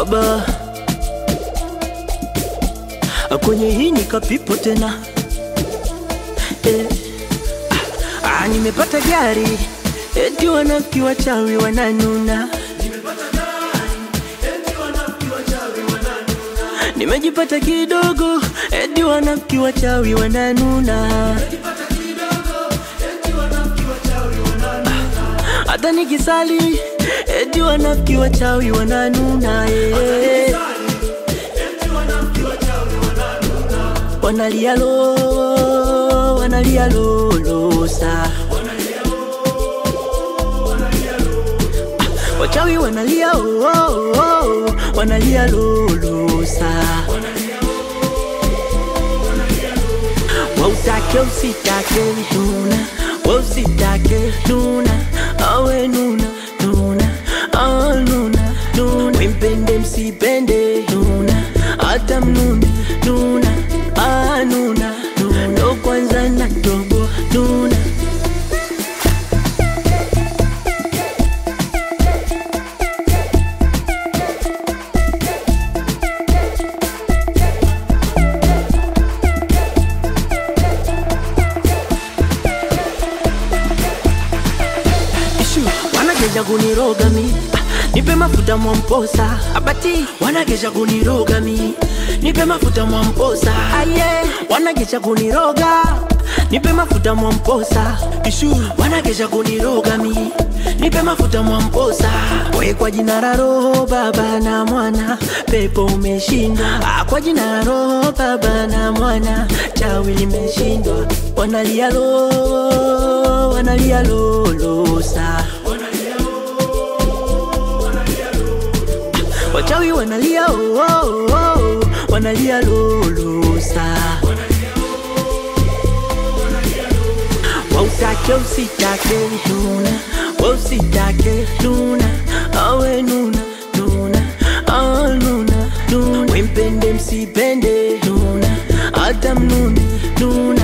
aba kwenye hii nikapipo tena eh. ah, nimepata gari eti wanafiki wachawi wananuna nimejipata kidogo eti wanafiki wachawi wananuna hata nikisali eti wanafiki wachawi wananuna eh. wanalia lo wanalia lolosa wachawi wanalia oh, oh, oh, wanalia lolosa wautake usitake nuna wausitake nuna awe nuna nuna awe nuna nuna wimpende msipende nuna hata mnune nuna ah, nuna nuna ndo kwanza na tobo nuna Ishu, wanageja kuniroga mi Ah, nipe mafuta mwamposa abati wanageja kuniroga mi nipe mafuta mwamposa aye wanageja kuniroga nipe mafuta mwamposa ishu wanageja kuniroga mi nipe mafuta mwamposa we kwa jina la roho baba na mwana pepo umeshindwa Ah, kwa jina la roho baba na mwana chawi limeshindwa wanalia lo wanalia lolosa wachawi wanalia oh, oh, oh, wanalia lolosa wautake usitake nuna wausitake nuna awe nuna nuna awe nuna nuna wimpende msipende nuna hata mnune nuna